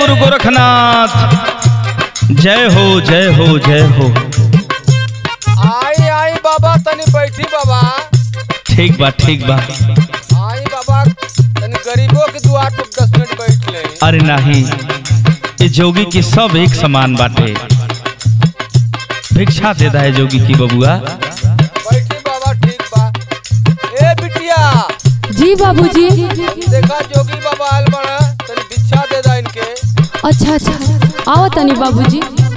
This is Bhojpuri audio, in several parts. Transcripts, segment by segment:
गुरु गोरखनाथ जय हो जय हो जय हो आई आई बाबा तनी बैठी बाबा ठीक बा ठीक बा आई बाबा तनी गरीबों के दुआर पर दस मिनट बैठ ले अरे नहीं ये जोगी की सब एक समान बाटे भिक्षा देता है जोगी की बबुआ बैठी बाबा ठीक बा ए बिटिया जी बाबूजी देखा जोगी बाबा आयल बड़ा तनी भिक्षा दे दा इनके अच्छा अच्छा आओ तनी बाबूजी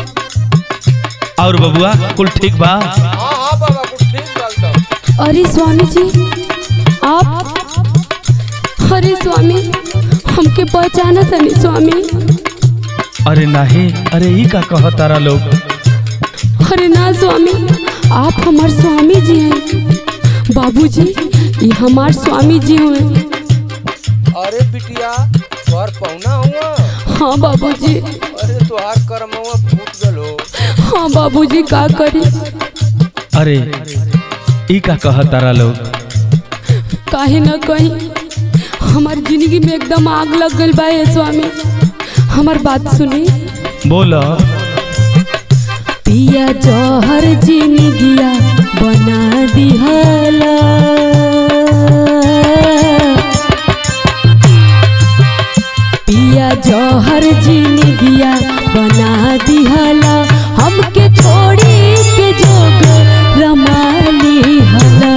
और बबुआ कुल ठीक बा हाँ हाँ बाबा कुछ ठीक बा एकदम अरे स्वामी जी आप अरे स्वामी हमके पहचाना तनी स्वामी अरे नहीं अरे ई का कह तारा लोग अरे ना स्वामी आप हमार स्वामी जी हैं बाबूजी ये हमार स्वामी जी हुए अरे बिटिया तोहर पहुना हुआ हाँ बाबूजी अरे तोहार कर्म हुआ फूट गलो हाँ बाबूजी का करी अरे ई का कह तारा लोग काहे न कहीं हमार जिंदगी में एकदम आग लग गई बा ये स्वामी हमार बात सुनी बोलो पिया जौहर जिंदगिया बना दिहला पिया जौहर जिंदगिया बना दिहला हमके छोड़ी के जोग रमाली हला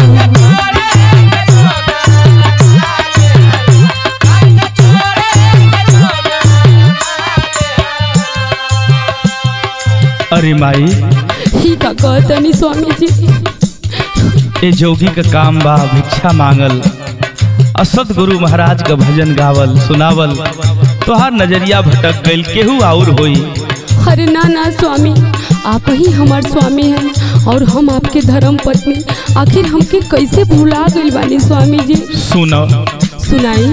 अरे माई ही का कहतनी स्वामी जी ये जोगी का काम बा भिक्षा मांगल असद गुरु महाराज का भजन गावल सुनावल तोहार नजरिया भटक गइल केहू और होई अरे ना ना स्वामी आप ही हमार स्वामी हैं और हम आपके धर्म पत्नी आखिर हमके कैसे भुला गइल बानी स्वामी जी सुनो सुनाई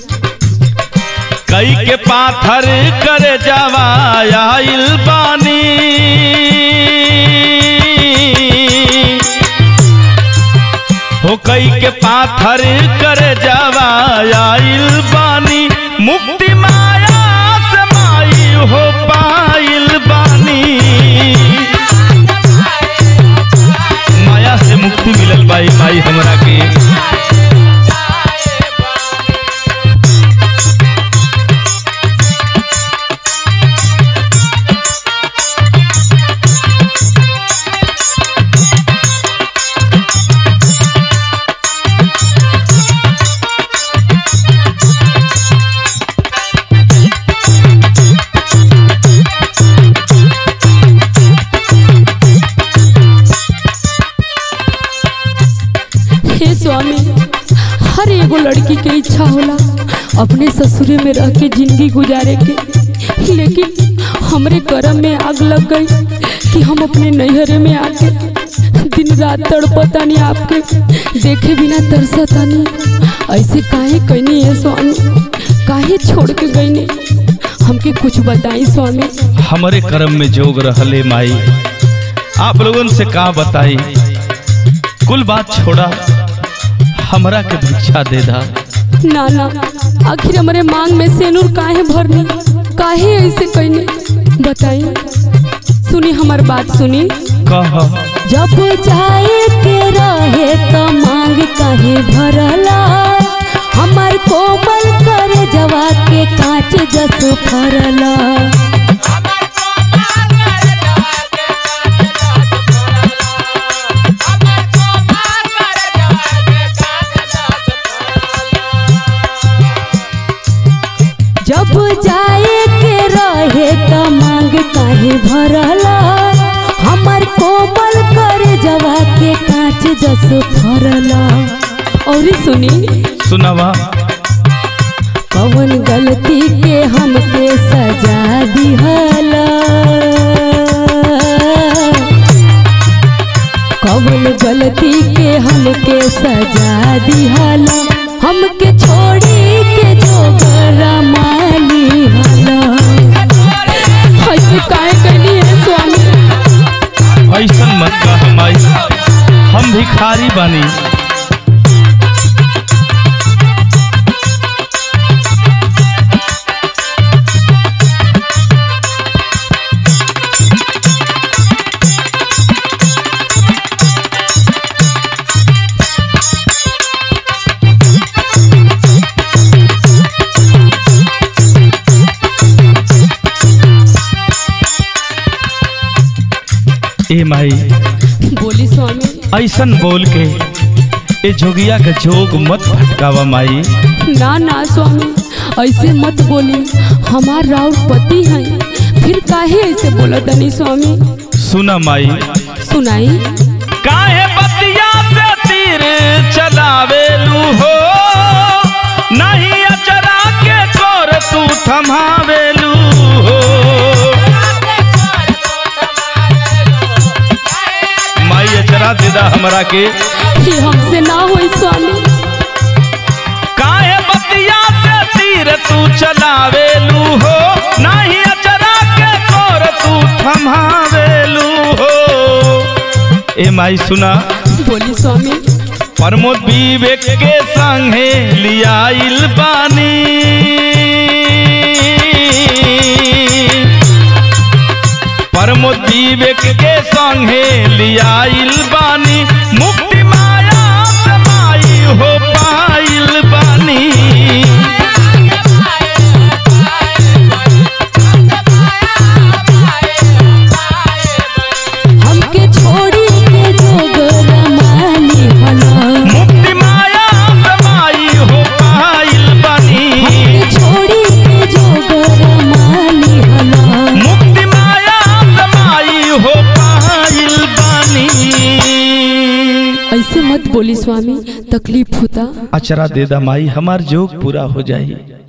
कई के पाथर कर जावा आइल बानी हो कई के पाथर कर जावा आइल बानी मुक्ति माया से माई हो पाइल बानी माया से मुक्ति मिलल बाई माई हमरा के हे स्वामी हर एगो लड़की के इच्छा होला अपने ससुरे में रह के जिंदगी गुजारे के लेकिन हमरे करम में आग लग गई कि हम अपने नैहरे में आके दिन रात तड़पतानी आपके देखे बिना तरसतानी ऐसे काहे कहनी है स्वामी काहे छोड़ के गईनी हमके कुछ बताई स्वामी हमारे कर्म में जोग रहले माई आप लोगन से का बताई कुल बात छोड़ा हमरा के भिक्षा दे दा ना ना आखिर हमारे मांग में सेनुर काहे भरनी काहे ऐसे कहनी बताई सुनी हमार बात सुनी कह जब जाए के रहे तो मांग काहे भरला हमार कोमल कर जवा के कांच जस फरला जब जाए के रहे तो मांग काहे भरला हमार कोमल कर जवा के कांच जस फरला और सुनी सुनावा कवन गलती के हमके सजा दिहला कवन गलती के हमके सजा दिहला हमके छोड़ी के जोगरा माली हला ऐसे काहे कहनी है स्वामी ऐसन मत कह माई हम भिखारी बानी ए माई बोली स्वामी ऐसन बोल के ए जोगिया के जोग मत भटकावा माई ना ना स्वामी ऐसे मत बोली हमार राउर पति हैं फिर काहे ऐसे बोला तनी स्वामी सुना माई सुनाई काहे बतिया से तीर चलावेलू हो नहीं अचरा के कोर तू थमावेलू हो माई अचरा दिदा हमरा के ये हमसे ना होई स्वामी काहे बतिया से तीर तू चलावेलू हो नहीं अचरा के कोर तू थमावेलू हो ए माई सुना बोली स्वामी प्रमोद विवेक के संगे लियाइल बानी प्रमोद विवेक के संगे लियाइल बानी मुक्ति माया से माई हो पाइल बानी हमके छोड़ी के जोग रमानी हला मुक्ति माया से माई हो पाइल बानी हमके छोड़ी के जोग रमानी हला मुक्ति माया से माई हो पाइल बानी ऐसे मत बोली स्वामी तकलीफ होता अचरा दे दा माई हमार जोग पूरा हो जाई